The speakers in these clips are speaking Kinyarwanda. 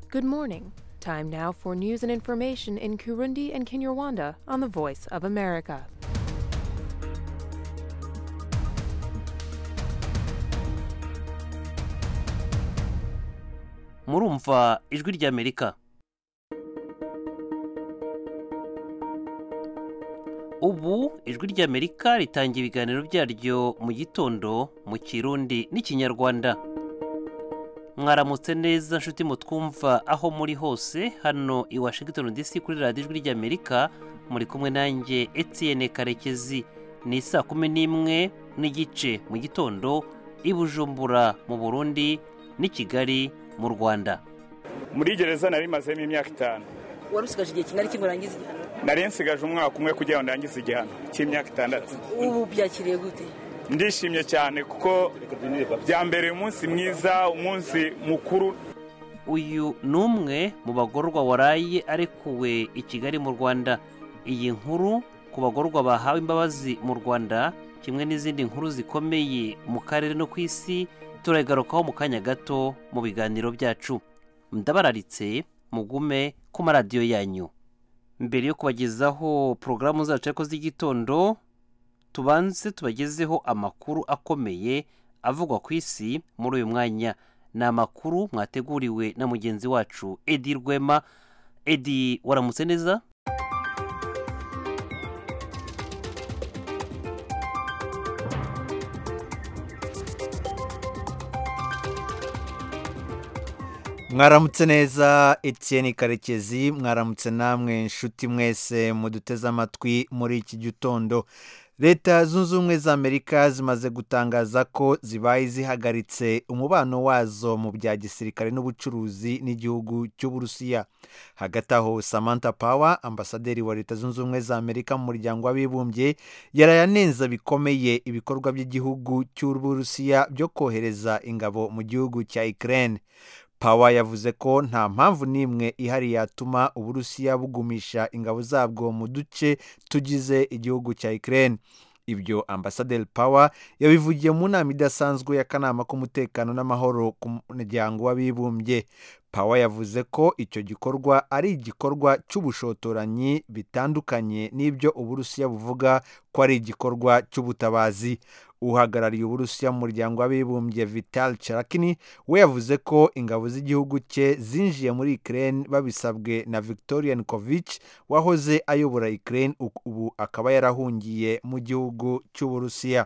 Good morning. Time now for news and information in Kurundi and Kinyarwanda on the Voice of America. murumva ijwi ry'amerika ubu ijwi ry'amerika ritangira ibiganiro byaryo mu gitondo mu kirundi n'ikinyarwanda mwaramutse neza nshuti mutwumva aho muri hose hano i washington dc kuri radiyo ijwi ry'amerika muri kumwe nanjye etienne karekezi ni saa kumi n'imwe n'igice mu gitondo i bujumbura mu burundi n'i kigali mu rwanda muri gereza nari mazemo imyaka itanu wari usigaje igihe kingana iki ngo urangize igihano nari nsigaje umwaka umwe kugira ngo ndangize igihano cy'imyaka itandatu ubu byakiriye gute ndishimye cyane kuko byambereye umunsi mwiza umunsi mukuru uyu ni umwe mu bagororwa waraye arekuwe i kigali mu rwanda iyi nkuru ku bagororwa bahawe imbabazi mu rwanda kimwe n'izindi nkuru zikomeye mu karere no ku isi turagarukaho mu kanya gato mu biganiro byacu ndabararitse mugume ku maradiyo yanyu mbere yo kubagezaho porogaramu zacu ariko z'igitondo tubanze tubagezeho amakuru akomeye avugwa ku isi muri uyu mwanya ni amakuru mwateguriwe na mugenzi wacu edi rwema edi waramutse neza mwaramutse neza Etienne karekezi mwaramutse namwe nshuti mwese muduteze amatwi muri iki gitondo leta zunze ubumwe za amerika zimaze gutangaza ko zibaye zihagaritse umubano wazo mu bya gisirikare n'ubucuruzi n'igihugu cy'uburusiya hagati aho samantha power ambasaderi wa leta zunze ubumwe za amerika mu muryango w'abibumbye yarayanenza bikomeye ibikorwa by'igihugu cy'uburusiya byo kohereza ingabo mu gihugu cya ukraine pawa yavuze ko nta mpamvu n'imwe ihari yatuma uburusiya bugumisha ingabo zabwo mu duce tugize igihugu cya ikirere ibyo ambasaderi pawa yabivugiye mu nama idasanzwe y'akanama k'umutekano n'amahoro ku muryango w'abibumbye pawa yavuze ko icyo gikorwa ari igikorwa cy'ubushotoranyi bitandukanye n'ibyo uburusiya buvuga ko ari igikorwa cy'ubutabazi uhagarariye uburusiya mu muryango w'abibumbye vital charakini we yavuze ko ingabo z'igihugu cye zinjiye muri ikirere babisabwe na victorian kovic wahoze ayobora ikirere ubu akaba yarahungiye mu gihugu cy'uburusiya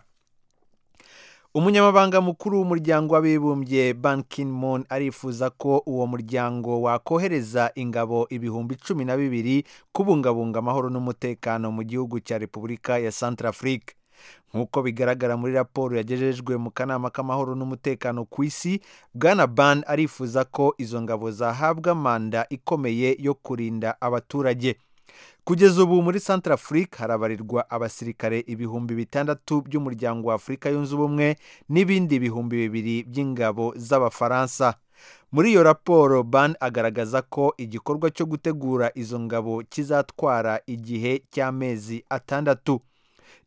umunyamabanga mukuru w'umuryango w'abibumbye ban moon arifuza ko uwo muryango wakohereza ingabo ibihumbi cumi na bibiri kubungabunga amahoro n'umutekano mu gihugu cya repubulika ya santarafurika nk'uko bigaragara muri raporo yagejejwe mu kanama k'amahoro n'umutekano ku isi bwana ban arifuza ko izo ngabo zahabwa manda ikomeye yo kurinda abaturage kugeza ubu muri santara afurika harabarirwa abasirikare ibihumbi bitandatu by'umuryango wa afurika yunze ubumwe n'ibindi bihumbi bibiri by'ingabo z'abafaransa muri iyo raporo ban agaragaza ko igikorwa cyo gutegura izo ngabo kizatwara igihe cy'amezi atandatu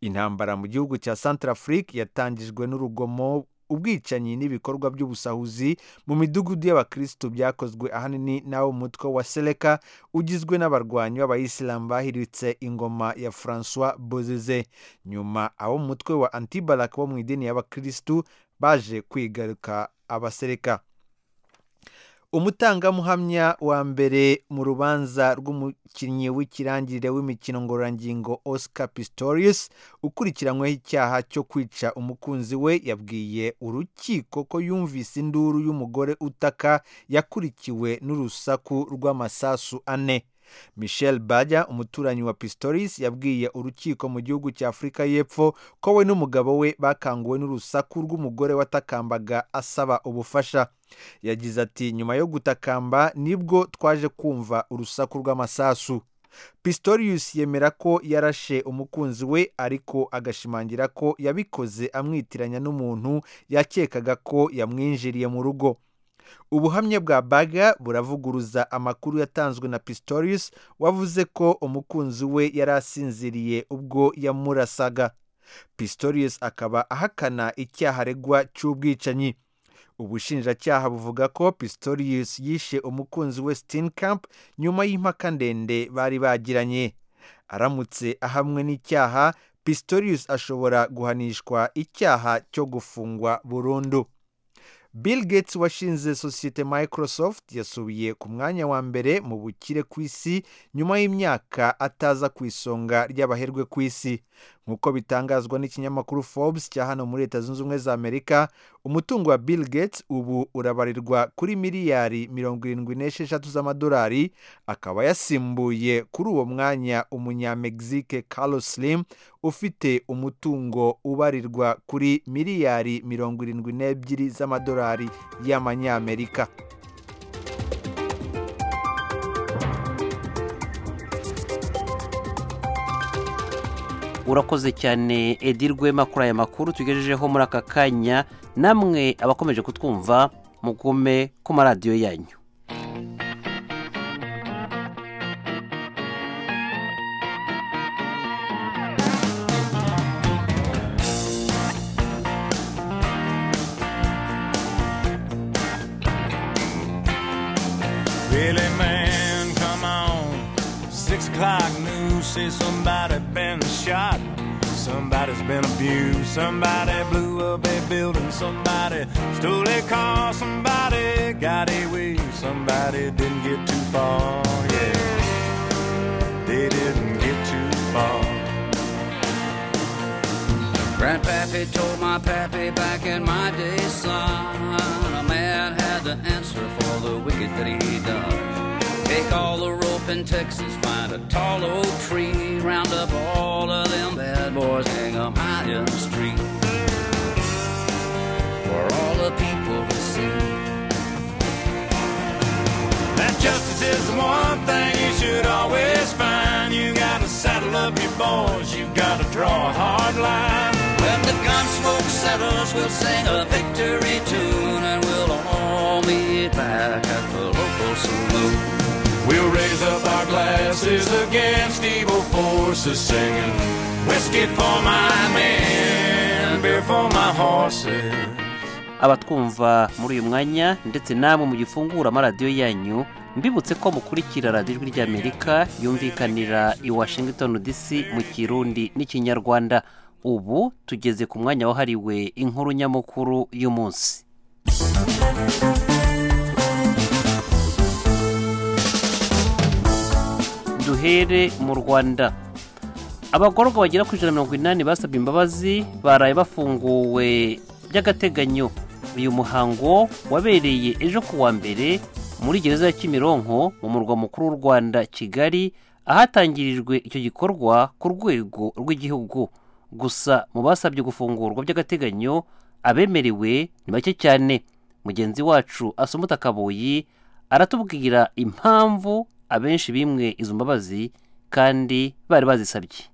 intambara mu gihugu cya santara afurika yatangijwe n'urugomo ubwicanyi n'ibikorwa by'ubusahuzi mu midugudu y'abakirisitu byakozwe ahanini n'abo mutwe wa seleka ugizwe n'abarwanyi b'abayisilamu bahiritse ingoma ya francois bozize nyuma abo mutwe wa antibarak bo mu idini y'abakirisitu baje kwigaruka abasereka umutangamuhamya wa mbere mu rubanza rw'umukinnyi w'ikirangirire w'imikino ngororangingo oscar pistorius ukurikiranyweho icyaha cyo kwica umukunzi we yabwiye urukiko ko yumvise induru y'umugore utaka yakurikiwe n'urusaku rw'amasasu ane michel bajya umuturanyi wa pistorius yabwiye urukiko mu gihugu cya afurika y'epfo ko we n'umugabo we bakanguwe n'urusaku rw'umugore watakambaga asaba ubufasha yagize ati nyuma yo gutakamba nibwo twaje kumva urusaku rw'amasasu pistorius yemera ko yarashe umukunzi we ariko agashimangira ko yabikoze amwitiranya n'umuntu yakekaga ko yamwinjiriye mu rugo ubuhamya bwa baga buravuguruza amakuru yatanzwe na pistorius wavuze ko umukunzi we yari asinziriye ubwo yamurasaga pistorius akaba ahakana icyaha aregwa cy'ubwicanyi ubushinjacyaha buvuga ko pistorius yishe umukunzi we steinkamp nyuma y'impaka ndende bari bagiranye aramutse ahamwe n'icyaha pistorius ashobora guhanishwa icyaha cyo gufungwa burundu bill gates washinze sosiyete microsoft yasubiye ku mwanya wa mbere mu bukire ku isi nyuma y'imyaka ataza ku isonga ry'abaherwe ku isi nk'uko bitangazwa n'ikinyamakuru forbes cya hano muri leta zunze ubumwe za amerika umutungo wa bill gates ubu urabarirwa kuri miliyari mirongo irindwi n'esheshatu z'amadolari akaba yasimbuye kuri uwo mwanya umunyamegizike carlos slim ufite umutungo ubarirwa kuri miliyari mirongo irindwi n'ebyiri z'amadolari y'amanyamerika urakoze cyane edi rwema kuri aya makuru tugejejeho muri aka kanya namwe abakomeje kutwumva mugume ku maradiyo yanyu Billy man, come on. Six o'clock news says somebody been shot. Somebody's been abused. Somebody blew up a building. Somebody stole a car. Somebody got away. Somebody didn't get too far. Yeah, they didn't get too far. Grandpappy told my pappy back in my day, son, a man had to answer for the wicked that he done. Take all the rope in Texas, find a tall old tree, round up all of them bad boys, hang 'em high in the street for all the people to see. That justice is the one thing you should always find. You gotta saddle up your boys, you gotta draw a hard line. When the gun smoke settles, we'll sing a victory tune, and we'll all meet back at the local saloon. We'll raise up our glasses against evil forces, singing whiskey for my men, beer for my horses. abatwumva muri uyu mwanya ndetse namwe mugifungura amaradiyo yanyu mbibutse ko mukurikira radiyo ijwi ry'amerika yumvikanira i washington dc mu kirundi n'ikinyarwanda ubu tugeze ku mwanya wahariwe inkuru nyamukuru y'umunsi duhere mu rwanda abagororwa bagera ku ijana na mirongo inani basabye imbabazi baraye bafunguwe by'agateganyo uyu muhango wabereye ejo ku wa mbere muri gereza ya kimironko mu murwa mukuru w'u rwanda kigali ahatangirijwe icyo gikorwa ku rwego rw'igihugu gusa mu basabye gufungurwa by'agateganyo abemerewe ni bake cyane mugenzi wacu asumuta kabuyi aratubwira impamvu abenshi bimwe izo mbabazi kandi bari bazisabye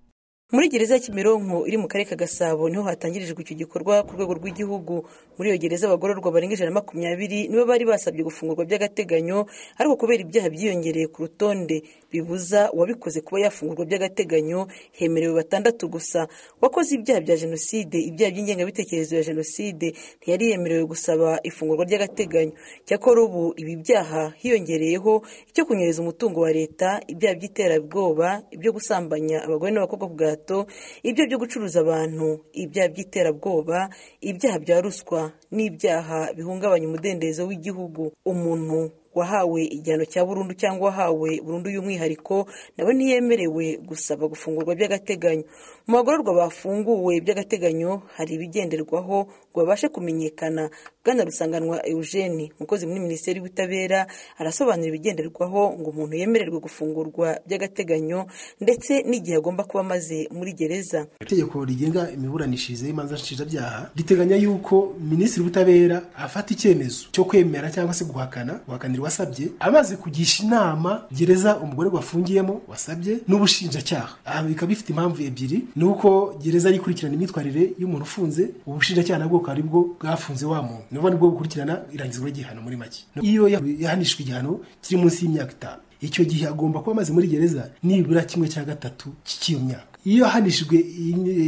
muri gereza ya kimironko iri mu karere ka gasabo niho hatangirijwe icyo gikorwa ku rwego rw'igihugu muri iyo gereza abagororwa barenga ijana na makumyabiri nibo bari basabye gufungurwa by'agateganyo ariko kubera ibyaha byiyongereye ku rutonde bibuza uwabikoze kuba yafungurwa by'agateganyo hemerewe batandatu gusa uwakoze ibyaha bya jenoside ibyaha by'ingengabitekerezo ya jenoside ntiyari yemerewe gusaba ifungurwa ry'agateganyo cyakora ubu ibi byaha hiyongereyeho icyo kunyereza umutungo wa leta ibyaha by'iterabwoba ibyo gusambanya abagore n'abakobwa ku gahato ibyaha byo gucuruza abantu ibyaha by'iterabwoba ibyaha bya ruswa n'ibyaha bihungabanya umudendezo w'igihugu umuntu wahawe igihano cya burundu cyangwa wahawe burundu y'umwihariko nawe ntiyemerewe gusaba gufungurwa by'agateganyo mu bagororwa bafunguwe by'agateganyo hari ibigenderwaho ngo babashe kumenyekana bwana rusanganwa eugene umukozi muri minisiteri y'ubutabera arasobanura ibigenderwaho ngo umuntu yemererwe gufungurwa by'agateganyo ndetse n'igihe agomba kuba amaze muri gereza itegeko rigenga imiburanishirize y'imanza nshinjabyaha riteganya yuko minisitiri w'ubutabera afata icyemezo cyo kwemera cyangwa se guhakana guhakanira uwasabye amaze kugisha inama gereza umugore wafungiyemo wasabye n'ubushinjacyaha aha bikaba bifite impamvu ebyiri ni uko gereza yikurikirana imyitwarire y'umuntu ufunze ubushinjacyaha nabwo bukaba ari bwo bwafunze wa muntu ni ukuvuga nibwo bukurikirana irangizwa ry'igihano muri make iyo yahanishwa igihano kiri munsi y'imyaka itanu icyo gihe agomba kuba amaze muri gereza nibura kimwe cya gatatu cy'iyo myaka iyo ahanishijwe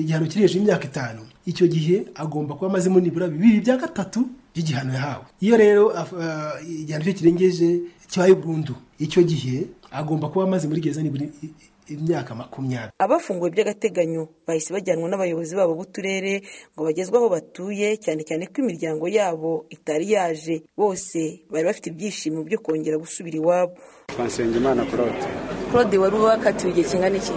igihano kiri hejuru y'imyaka itanu icyo gihe agomba kuba amazemo nibura bibiri bya gatatu by'igihano yahawe iyo rero af- ah, igihano cye kirengeje kibaye burundu icyo gihe agomba kuba amaze muri gereza nibura i- i- imyaka makumyabiri abafunguwe by'agateganyo bahise bajyanwa n'abayobozi babo b'uturere ngo bagezwe aho batuye cyane cyane ko imiryango yabo itari yaje bose bari bafite ibyishimo byo kongera gusubira iwabo twasenga imana claude claude wari wakatiwe igihe kingana iki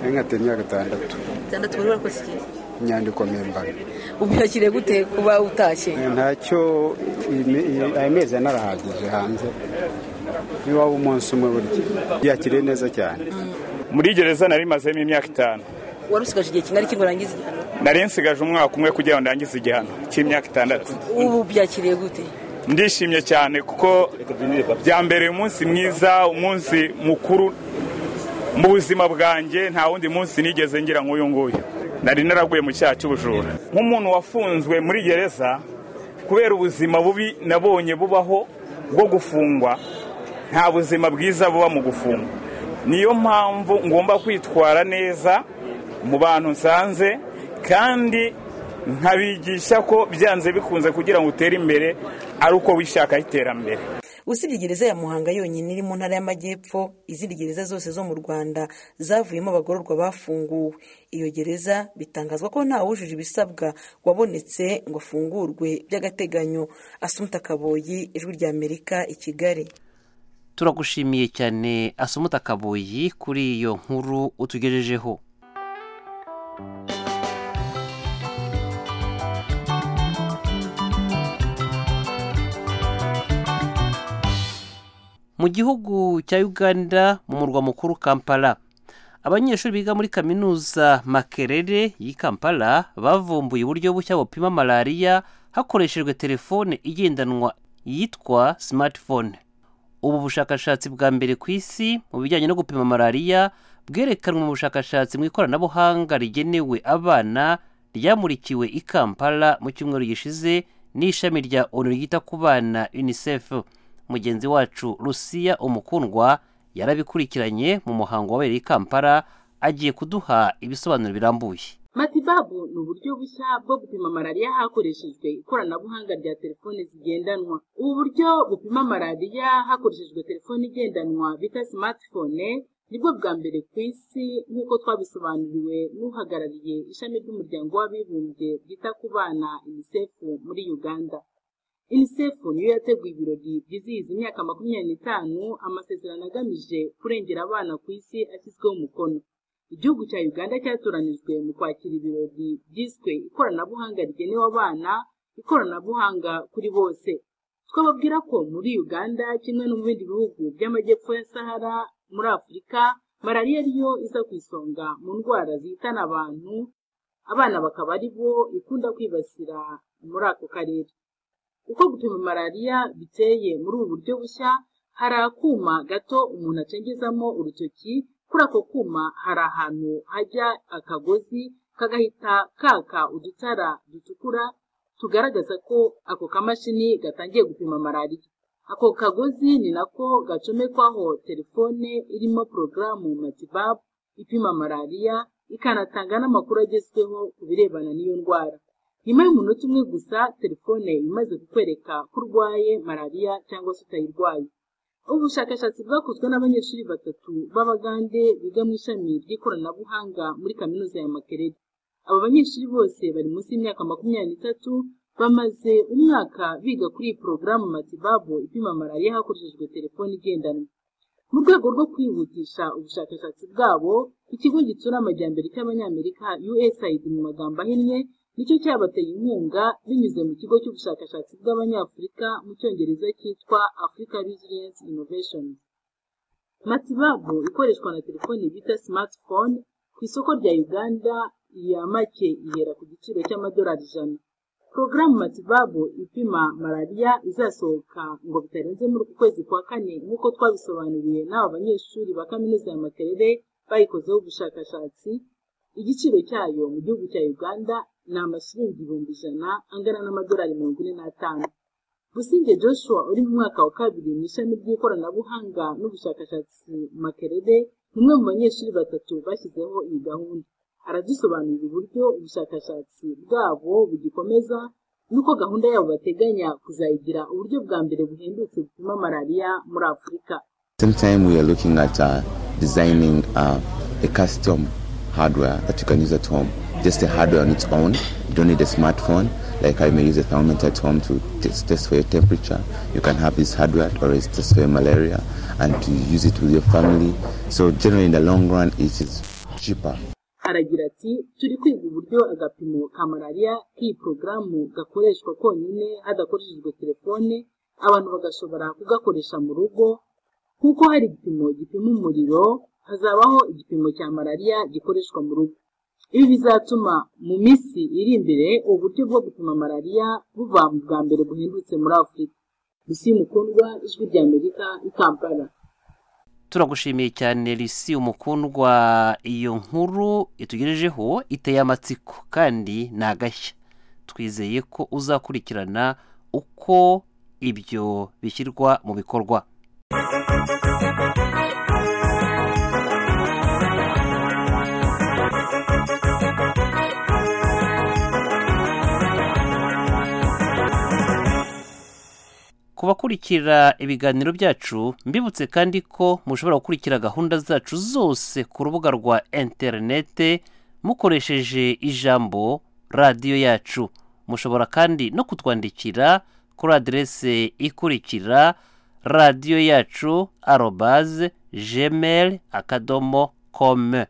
nari nkateye imyaka itandatu itandatu wari warakoze iki inyandiko mpimbano ubu yakiriye gute kuba utashye ntacyo imi- i- ayo mezi yanarahagije hanze n'iwaba umunsi umwe burya yakiriye neza cyane muri gereza nari mazemo imyaka itanu wari usigaje igihe kingana iki ngo urangize igihano nari nsigaje umwaka umwe kugira ngo ndangize igihano cy'imyaka itandatu ubu byakiriye gute ndishimye cyane kuko byambereye umunsi mwiza umunsi mukuru mu buzima bwanjye nta wundi munsi nigeze ngira nk'uyu nguyu nari naraguye mu cyaha cy'ubujura nk'umuntu wafunzwe muri gereza kubera ubuzima bubi nabonye bubaho bwo gufungwa nta buzima bwiza buba mu gufungwa niyo mpamvu ngomba kwitwara neza mu bantu nsanze kandi nkabigisha ko byanze bikunze kugira ngo utere imbere ari uko wishakaho iterambere usibye gereza ya muhanga yonyine iri mu ntara y'amajyepfo izindi gereza zose zo mu rwanda zavuyemo abagororwa bafunguwe iyo gereza bitangazwa ko nta wujuje ibisabwa wabonetse ngo afungurwe by'agateganyo asumuta kaboyi ijwi rya amerika i kigali turagushimiye cyane asumuta kabuyi kuri iyo nkuru utugejejeho mu gihugu cya uganda mu murwa mukuru kampala abanyeshuri biga muri kaminuza makerere y'i kampala bavumbuye uburyo bushya bupima malariya hakoreshejwe telefone igendanwa yitwa smartphone ubu bushakashatsi bwa mbere ku isi mu bijyanye no gupima malariya bwerekanwe mu bushakashatsi mu ikoranabuhanga rigenewe abana ryamurikiwe i kampala mu cyumweru gishize n'ishami rya onu ryita ku bana unicef mugenzi wacu lucia umukundwa yarabikurikiranye mu muhango wabereye i kampala agiye kuduha ibisobanuro birambuye matibabu ni uburyo bushya bwo gupima malariya hakoreshejwe ikoranabuhanga rya telefoni zigendanwa ubu buryo bupima malariya hakoreshejwe telefoni igendanwa bita smartphone nibwo bwa mbere ku isi nk'uko twabisobanuriwe n'uhagarariye ishami ry'umuryango w'abibumbye ryita ku bana unicef muri uganda unicef niyo yateguye ibirori byizihiza imyaka makumyabiri n'itanu amasezerano agamije kurengera abana ku isi ashyizweho umukono igihugu cya uganda cyatoranijwe mu kwakira ibirori byiswe ikoranabuhanga rigenewe abana ikoranabuhanga kuri bose twababwira ko muri uganda kimwe no mu bindi bihugu by'amajyepfo ya sahara muri afurika malariya ariyo iza ku isonga mu ndwara zihitana abantu abana bakaba ari bo ikunda kwibasira muri ako karere uko gupima malariya biteye muri ubu buryo bushya hari akuma gato umuntu acengezamo urutoki kuri ako kuma hari ahantu hajya akagozi kagahita kaka udutara dutukura tugaragaza ko ako kamashini gatangiye gupima malariya ako kagozi ni nako gacomekwaho telefone irimo porogaramu matibabu ipima malariya ikanatanga n'amakuru agezweho ku birebana n'iyo ndwara nyuma y'umunota umwe gusa telefone imaze kukwereka ko urwaye malariya cyangwa se utayirwaye ubu bushakashatsi bwakozwe n'abanyeshuri batatu b'abagande biga mu ishami ry'ikoranabuhanga muri kaminuza ya makerere aba banyeshuri bose bari munsi y'imyaka makumyabiri n'itatu bamaze umwaka biga kuri iyi porogaramu matibabu ipima malariya hakoreshejwe telefone igendanwa mu rwego rwo kwihutisha ubushakashatsi bwabo ikigo gitsura amajyambere cy'abanyamerika usaid mu magambo ahinnye nicyo cyabateye inkunga binyuze mu kigo cy'ubushakashatsi bw'abanyafurika mu cyongereza cyitwa africa resilience innovations matibabu ikoreshwa na telefoni bita smartphone ku isoko rya uganda iya make ihera ku giciro cy'amadolari ijana porogaramu matibabu ipima malariya izasohoka ngo bitarenze muri uku kwezi kwa kane nk'uko twabisobanuriwe n'aba banyeshuri ba kaminuza ya makerere bayikozeho ubushakashatsi igiciro cyayo mu gihugu cya uganda ni amashiringi ibihumbi ijana angana n'amadolari mirongo ine n'atanu busingye joshua uri mu mwaka wa kabiri mu ishami ry'ikoranabuhanga n'ubushakashatsi makerere ni umwe mu banyeshuri batatu bashyizeho iyi gahunda aradusobanurira uburyo ubushakashatsi bwabo bugikomeza nuko gahunda yabo bateganya kuzayigira uburyo bwa mbere buhendutse bupima malariya muri afurika same time we are looking at uh, designing uh, a custom hardware that you can use at home just a hardware on its own you don't need a smartphone like i may use a thermometer at home to test, test for your temperature you can have this hardware or it's test for your malaria and to use it with your family so generally in the long run it is cheaper aragira ati turi kwiga uburyo agapimo ka malariya k'iyi porogaramu gakoreshwa konyine hadakoreshejwe telefone abantu bagashobora kugakoresha mu rugo kuko hari igipimo gipima umuriro hazabaho igipimo cya malariya gikoreshwa mu rugo ibi bizatuma mu minsi iri imbere uburyo bwo gupima malariya buva mu bwa mbere buhendutse muri afurika bisi mukundwa ijwi rya amerika i kampala turagushimiye cyane risi umukundwa iyo nkuru itugejejeho iteye amatsiko kandi ni agashya twizeye ko uzakurikirana uko ibyo bishyirwa mu bikorwa ku bakurikira ibiganiro byacu mbibutse kandi ko mushobora gukurikira gahunda zacu zose ku rubuga rwa interinete mukoresheje ijambo radiyo yacu mushobora kandi no kutwandikira kuri aderese ikurikira radiyo yacu arobaze jemeri akadomo kome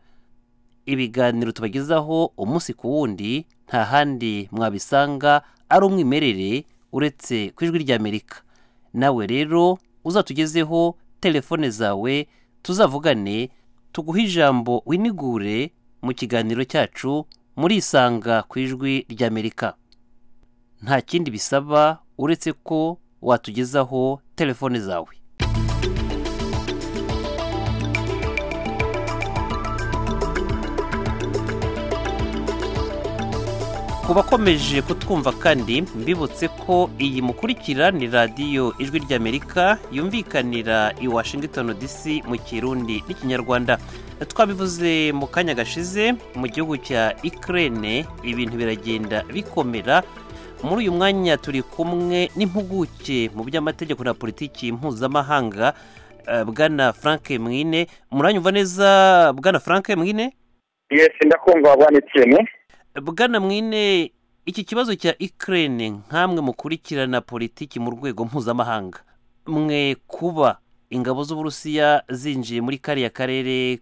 ibiganiro tubagezaho umunsi ku wundi nta handi mwabisanga ari umwimerere uretse ku ijwi ry'amerika nawe rero uzatugezeho telefone zawe tuzavugane tuguhe ijambo winigure mu kiganiro cyacu muri isanga ku ijwi ry'amerika nta kindi bisaba uretse ko watugezaho telefone zawe ku bakomeje kutwumva kandi mbibutse ko iyi mukurikira ni radiyo ijwi ry'amerika yumvikanira i washington dc mu kirundi n'ikinyarwanda twabivuze mu kanya gashize mu gihugu cya ikirere ibintu biragenda bikomera muri uyu mwanya turi kumwe n'impuguke mu by'amategeko na politiki mpuzamahanga bwana frank mwine muranyumva neza bwana frank mwine yesi ndakumva abana ikintu bwana mwine iki kibazo cya ikirere nk'amwe mukurikirana politiki mu rwego mpuzamahanga mwe kuba ingabo z'uburusiya zinjiye muri kariya karere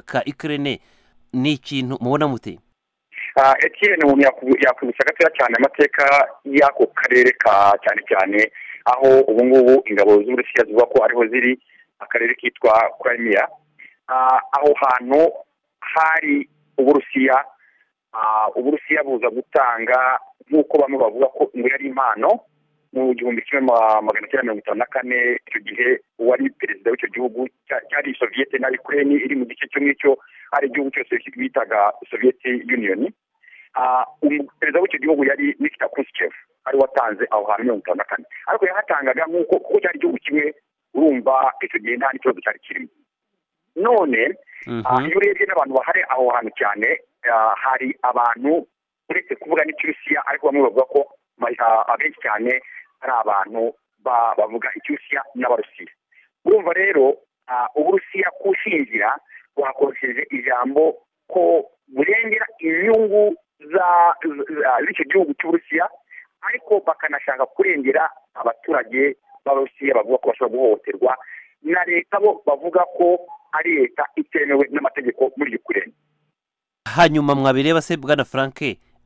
ka ikirere ni ikintu mubona mute etiyeni umuntu yakubise agatoya cyane amateka y'ako karere ka cyane cyane aho ubu ngubu ingabo z'uburusiya zivuga ko ariho ziri akarere kitwa kuramiya aho hantu hari uburusiya uburusiya buza gutanga nk'uko bamwe bavuga ko ngo yari impano mu gihumbi kimwe magana cyenda mirongo itanu na kane icyo gihe uwari perezida w'icyo gihugu cyari soviyete na yukureni iri mu gice cy'umwicyo ari igihugu cyose bitaga soviyete yuniyoni perezida w'icyo gihugu yari nikita kusikeve ari watanze aho hantu mirongo itanu na kane ariko yahatangaga nk'uko kuko cyari igihugu kimwe urumva icyo gihe nta n'ikibazo cyari kirimo none iyo urebye n'abantu bahari aho hantu cyane hari abantu uretse kuvuga n'ikirusiya ariko bamwe bavuga ko abenshi cyane ari abantu bavuga ikirusiya n'abarusiya urumva rero uburusiya kushingira bwakoresheje ijambo ko burengera inyungu z'icyo gihugu cy'uburusiya ariko bakanashaka kurengera abaturage b'abarusiya bavuga ko bashobora guhohoterwa na leta bo bavuga ko ari leta itemewe n'amategeko muri yukureni hanyuma mwabireba se bwana frank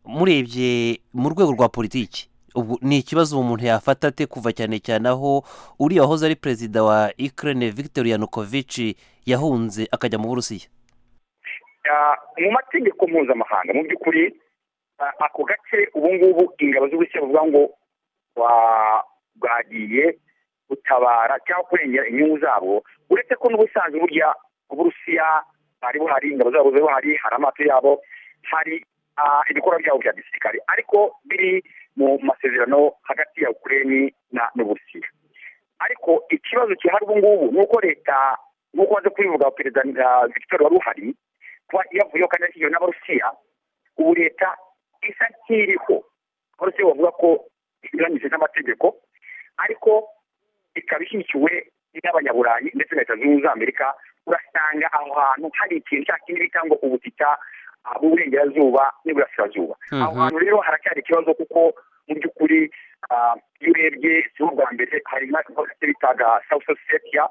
murebye mu rwego rwa politiki ubu ni ikibazo umuntu yafata ate kuva cyane cyane aho uriya wahoze ari perezida wa ikirere victor yanukovici yahunze akajya mu burusiya mu mategeko mpuzamahanga mu by'ukuri ako gace ubu ngubu ingabo z'uburusiya bavuga ngo bwagiye gutabara cyangwa kurengera inyungu zabo uretse ko n'ubusanzwe burya uburusiya hari buhari ingabo zabo ziba hari hari amato yabo hari ibikorwa byabo bya gisirikare ariko biri mu masezerano hagati ya ukureni na n'uburusiya ariko ikibazo gihari ubu ngubu ni uko leta nk'uko waje kubivuga perezida victor wari uhari kuba yavuyeho kandi yashyigiwe n'abarusiya ubu leta isa nk'iriho polisi bavuga ko inyuranyije n'amategeko ariko ikaba ishyigikiwe n'abanyaburayi ndetse na leta zunze ubumwe za amerika urasanga aho hantu hari ikintu cya kindi bita ngo ubutita ah, bw'uburengerazuba n'iburasirazuba Mhm. aho hantu rero haracyari ikibazo kuko mu by'ukuri ah, iyo urebye si bwa mbere hari n'agace bitaga south ossetia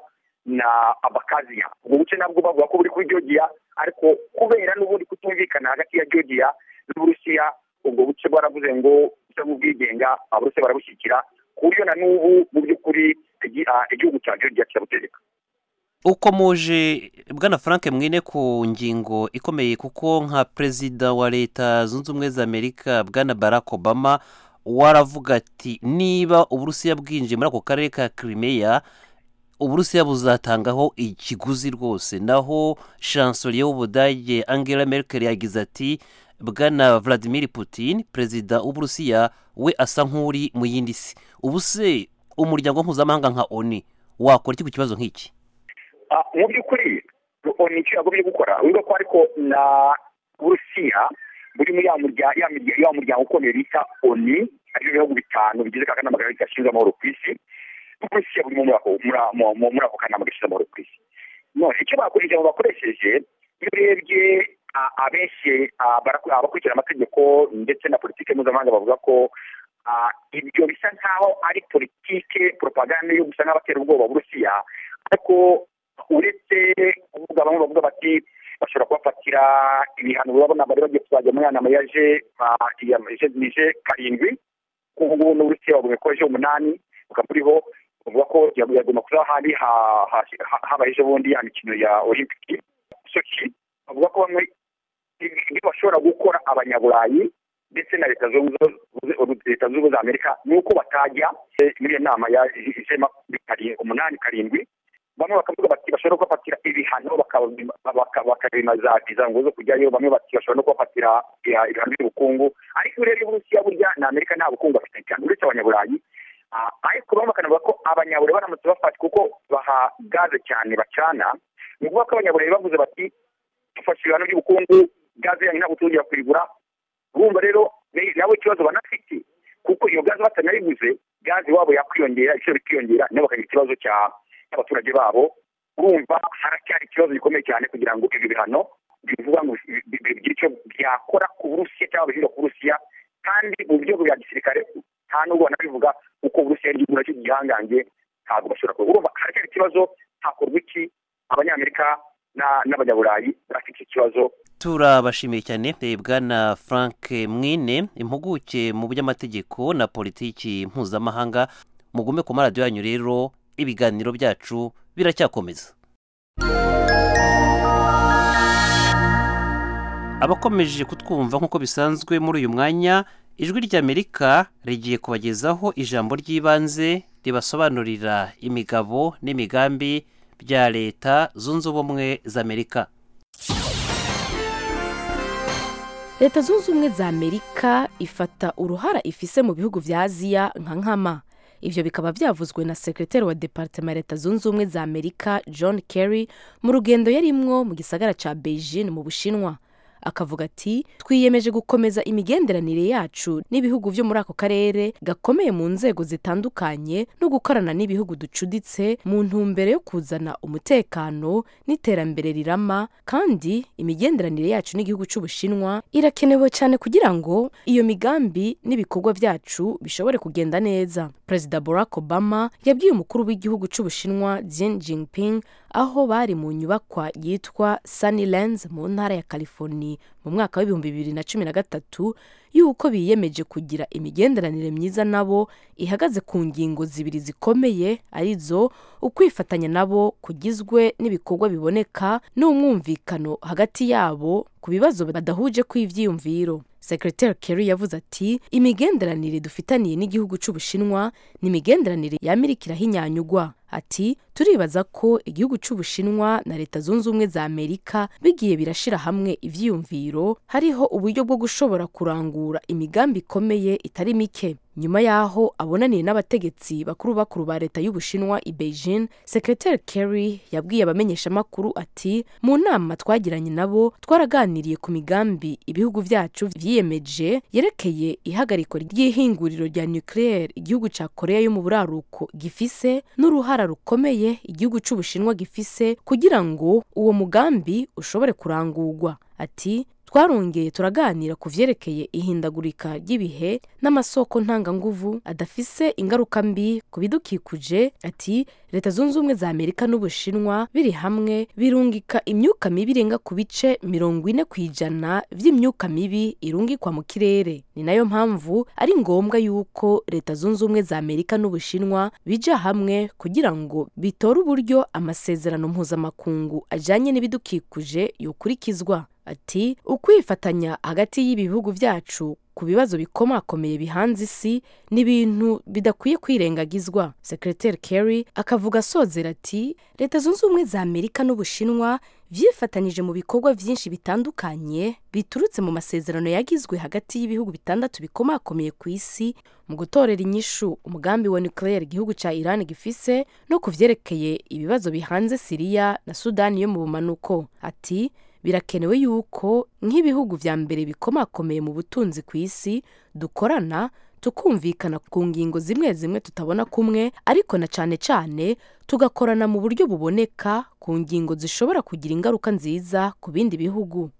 na abakaziya ubwo buce nabwo bavuga ko buri kuri georgia ariko kubera n'ubundi kutumvikana hagati ya georgia n'uburusiya ubwo buce bwaravuze ngo buce bw'ubwigenga abarusiya barabushyigikira ku buryo na n'ubu mu by'ukuri igi- ah, igihugu cya georgia kirabutegeka uko muje bwana frank mwine ku ngingo ikomeye kuko nka perezida wa leta zunze ubumwe za amerika bwana barack obama waravuga ati niba uburusiya bwinjiye muri ako karere ka crimea uburusiya buzatangaho ikiguzi rwose naho chancelier w'ubudage angela merkel yagize ati bwana vladimir putin perezida w'uburusiya we asa nk'uri mu yindi si ubu se umuryango mpuzamahanga nka oni wakora iki ku kibazo nk'iki Ah, mu by'ukuri oni icyo yagombye gukora urumva ko ariko na burusiya buri muri ya murya- ya mirya- ya muryango ukomeye bita oni ariyo bihugu bitanu bigize ka kanama gashinzwe amahoro ku isi burusiya burimo muri ako- muri a- mu- mu- muri ako kanama gashinzwe amahoro ku isi none icyo bakoresheje abo bakoresheje iyo urebye ah, abenshi ah, barak- abakurikira amategeko ndetse na politiki mpuzamahanga bavuga ko ah, ibyo bisa nkaho ari politike propaganda yo gusa nk'abatera ubwoba burusiya ariko uretse kuvuga bamwe bavuga bati bashobora kubafatira ibihano urabona bari bagiye kuzajya mu nama yaje ije karindwi ku ngubu n'uburusiya bagomba ko ejo umunani bukamuriho bavuga ko yagomba kuba hari ha- ha- ha- habaye ejo bundi ya mikino ya olimpiki sochi bavuga ko bamwe ibyo bashobora gukora abanyaburayi ndetse na leta zunze ubumwe leta zunze ubumwe za amerika ni uko batajya eh, muri iyo nama ya ijema umunani karindwi bamwe bakavuga bati bashobora no kubafatira ibihano bakaremaza izango zo kujyayo bamwe bati bashobora no kubafatira eh, ibihano by'ubukungu ariko iyo urebye uburusiya burya na amerika nta bukungu bafite cyane uretse abanyaburayi Ah, ariko bamwe bakanavuga ko abanyaburayi baramutse bafashwe kuko baha gaze cyane bacana ni ukuvuga ko abanyaburayi bavuze bati dufashe ibihano by'ubukungu gaze yanyu ntabwo tuzongera kuyigura urumva rero ne- nabo ikibazo banafite kuko iyo gaze batanayiguze gaze iwabo yakwiyongera ibiciro bikiyongera nabo bakagira ikibazo cya- cy'abaturage babo urumva haracyari ikibazo gikomeye cyane kugira ngo ibyo bihano bivuga ngo bi- bi- bi- bigire icyo byakora ku burusiya cyangwa bihinga ku burusiya kandi mu buryo bwa gisirikare nta n'ubwo banabivuga kuko uburusiya ari igihugu nacyo gihangange ntabwo bashobora kuba urumva haracyari ikibazo hakorwa iki abanyamerika na- n'abanyaburayi bafite ikibazo turabashimiye cyane eh, bwana frank mwine impuguke mu by'amategeko na politiki mpuzamahanga mugume ku maradiyo yanyu rero ibiganiro byacu biracyakomeza abakomeje kutwumva nk'uko bisanzwe muri uyu mwanya ijwi ry'amerika rigiye kubagezaho ijambo ry'ibanze ribasobanurira imigabo n'imigambi bya leta zunze ubumwe z'amerika leta zunze ubumwe za amerika ifata uruhara ifise mu bihugu vya aziya nka nkama ivyo bikaba vyavuzwe na sekreteri wa departema ya leta zunze ubumwe za amerika john kerry mu rugendo yarimwo mu gisagara ca beijing mu bushinwa akavuga ati twiyemeje gukomeza imigenderanire yacu n'ibihugu vyo muri ako karere gakomeye mu nzego zitandukanye no gukorana n'ibihugu ducuditse mu ntumbero yo kuzana umutekano n'iterambere rirama kandi imigenderanire yacu n'igihugu c'ubushinwa irakenewe cyane kugira ngo iyo migambi n'ibikorwa vyacu bishobore kugenda neza perezida barack obama yabwiye umukuru w'igihugu c'ubushinwa Xi Jinping aho bari mu nyubakwa yitwa Sunnylands mu ntara ya California mu mwaka w'ibihumbi bibiri na cumi na gatatu y'uko biyemeje kugira imigenderanire myiza nabo ihagaze ku ngingo zibiri zikomeye arizo ukwifatanya nabo kugizwe n'ibikorwa biboneka n'umwumvikano hagati yabo ku bibazo badahuje kw'ibyiyumviro sekretary kerry yavuze ati imigenderanire dufitaniye n'igihugu cy'ubushinwa ni imigenderanire y'amerika irahinyanyugwa ati turibaza ko igihugu cy'ubushinwa na leta zunze ubumwe za amerika bigiye birashira hamwe ivyiyumviro hariho uburyo bwo gushobora kurangura imigambi ikomeye itari mike nyuma y'aho abonaniye n'abategetsi bakuru bakuru ba leta y'ubushinwa i beijing sekretary kerry yabwiye abamenyeshamakuru ati mu nama twagiranye nabo twaraganiriye ku migambi ibihugu byacu vyiyemeje yerekeye ihagariko ry'ihinguriro rya nucleaire igihugu cya korea yo mu buraruko gifise n'uruhara rukomeye igihugu cy'ubushinwa gifise kugira ngo uwo mugambi ushobore kurangurwa ati twarongeye turaganira ku vyerekeye ihindagurika ry'ibihe n'amasoko ntanganguvu adafise ingaruka mbi ku bidukikuje ati leta zunze ubumwe za amerika n'ubushinwa biri hamwe birungika imyuka mibi irenga ku bice mirongo ine ku ijana vy'imyuka mibi irungikwa mu kirere ni nayo mpamvu ari ngombwa yuko leta zunze ubumwe za amerika n'ubushinwa bija hamwe kugira ngo bitore uburyo amasezerano mpuzamakungu ajanye n'ibidukikuje yokurikizwa ati ukwifatanya hagati y'ibihugu byacu ku bibazo bikomakomeye bihanze isi ni ibintu bidakwiye kwirengagizwa sekreteri kerry akavuga asozera ati leta zunze ubumwe za amerika n'ubushinwa vyifatanyije mu bikorwa vyinshi bitandukanye biturutse mu masezerano yagizwe hagati y'ibihugu bitandatu bikomakomeye ku isi mu gutorera inyishu umugambi wa nucleaire igihugu ca iran gifise no ku vyerekeye ibibazo bihanze siriya na sudani yo mu bumanuko ati birakenewe yuko nk'ibihugu vya mbere bikomakomeye mu butunzi ku isi dukorana tukumvikana ku ngingo zimwe zimwe tutabona kumwe ariko na cane cane tugakorana mu buryo buboneka ku ngingo zishobora kugira ingaruka nziza ku bindi bihugu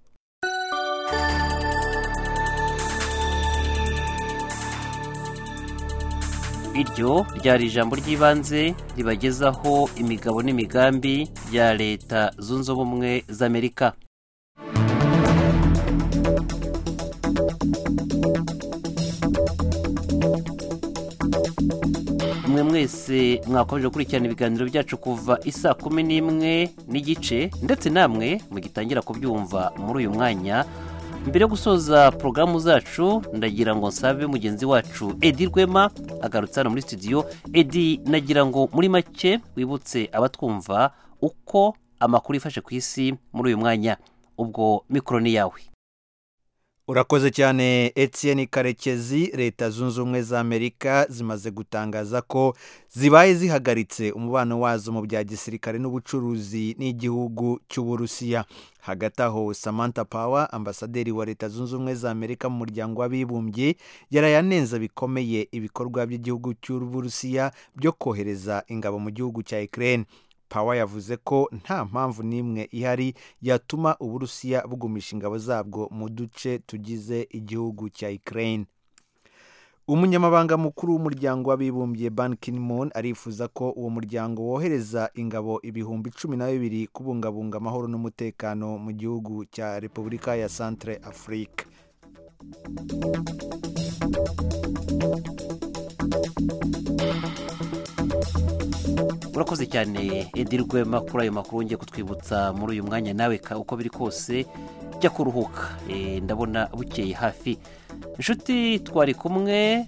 iryo ryari ijambo ry'ibanze ribagezaho imigabo n'imigambi bya leta zunze ubumwe z'amerika mwe mwese mwakomeje gukurikirana ibiganiro byacu kuva isaa kumi n'imwe n'igice ndetse namwe mugitangira kubyumva muri uyu mwanya mbere yo gusoza porogaramu zacu ndagira ngo nsabe mugenzi wacu edi rwema agarutse hano muri studio edi nagira ngo muri make wibutse abatwumva uko amakuru yifashe ku isi muri uyu mwanya ubwo mikoro ni yawe urakoze cyane Etienne karekezi leta zunze ubumwe za amerika zimaze gutangaza ko zibaye zihagaritse umubano wazo mu bya gisirikare n'ubucuruzi n'igihugu cy'uburusiya hagati aho samantha power ambasaderi wa leta zunze ubumwe za amerika mu muryango w'abibumbye yarayanenza bikomeye ibikorwa by'igihugu cy'uburusiya byo kohereza ingabo mu gihugu cya ukraine pawa yavuze ko nta mpamvu n'imwe ihari yatuma uburusiya bugumisha ingabo zabwo mu duce tugize igihugu cya ukraine umunyamabanga mukuru w'umuryango w'abibumbye ban moon arifuza ko uwo muryango wohereza ingabo ibihumbi cumi na bibiri kubungabunga amahoro n'umutekano mu gihugu cya repubulika ya centre afurika urakoze cyane edi rwema kuri ayo makuru wongeye kutwibutsa muri uyu mwanya nawe uko biri kose jya kuruhuka ndabona bukeye hafi inshuti twari kumwe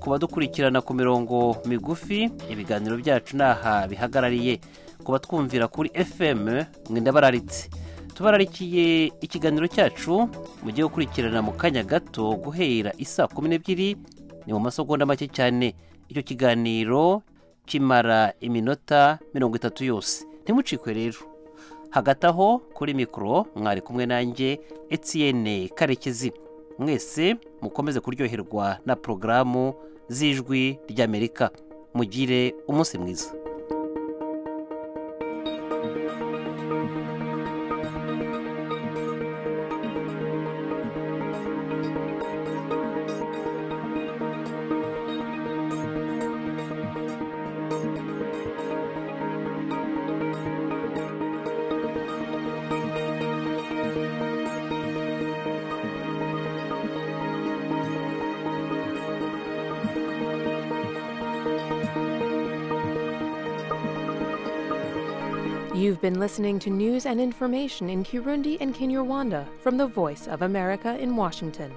kuba dukurikirana ku mirongo migufi ibiganiro byacu n'aha bihagarariye kuba twumvira kuri fm mwenda bararitse tubararikiye ikiganiro cyacu mujye gukurikirana mu kanya gato guhera isaa kumi n'ebyiri ni mu masogonda make cyane icyo kiganiro kimara iminota mirongo itatu yose ntimucikwe rero hagati aho kuri mikoro mwari kumwe nanjye etiyene karekezi mwese mukomeze kuryoherwa na porogaramu z'ijwi ry'amerika mugire umunsi mwiza You've been listening to news and information in Kirundi and Kinyarwanda from the Voice of America in Washington.